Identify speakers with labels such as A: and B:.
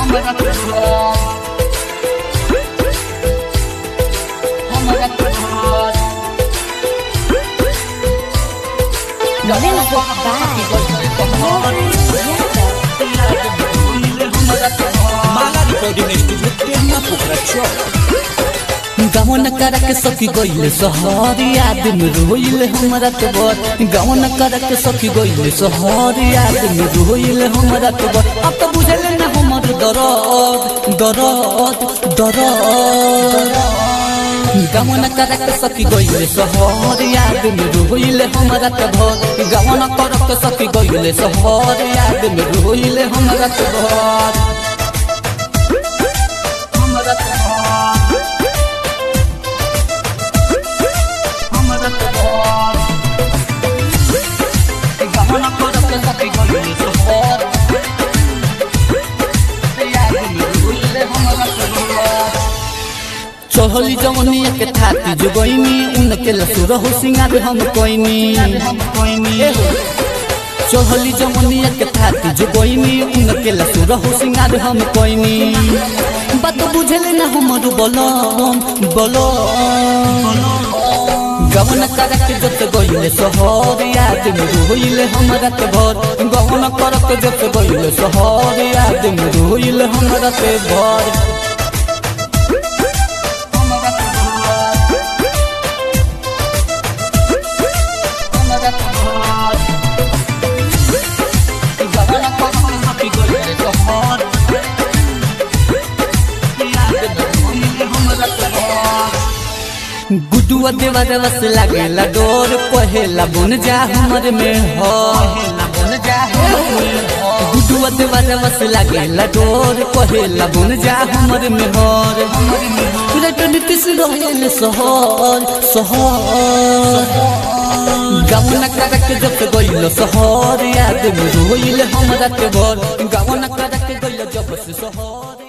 A: हमरा के घर हमरा के घर
B: Music by
C: Mala recording studio Tehna Pokhra Chowk
A: गवन करक सखी गइल सहर याद में रोइल हमरा के बर गवन करक सखी गइल सहर याद में रोइल हमरा के बर अब तो बुझल न हमर दरद दरद दरद गवन करक सखी गइल सहर याद में रोइल हमरा के भर गवन करक सखी गइल सहर याद में रोइल हमरा के भर हमरा के भर हमरा के भर गवन करक सखी गइल सहर याद में रोइल हमरा के भर चढ़ली जवनिया के थाती जुगैनी उनके लसुर हो सिंगार हम कोइनी चढ़ली जवनिया के थाती जुगैनी उनके लसुर हो सिंगार हम कोइनी बात बुझले ना हमर बलम बलम गवन करक जत गइले सहर याद में रोइले हमरा के भर गवन करक जत गइले सहर याद में रोइले हमरा के भर हमरा के भर हमरा के भर गवन करक सखी गइले सहर याद में रोइले हमरा के भर गुडुआ देवा रस लागेला डोर पहेला बन जा हमर में हो गुडुआ देवा रस लागेला डोर पहेला बन जा हमर में होर रटन किस रहेल सहर सहर गवन करक जब गइल सहर याद में रोइल हमरा के घर गवन करक गइल जब से सहर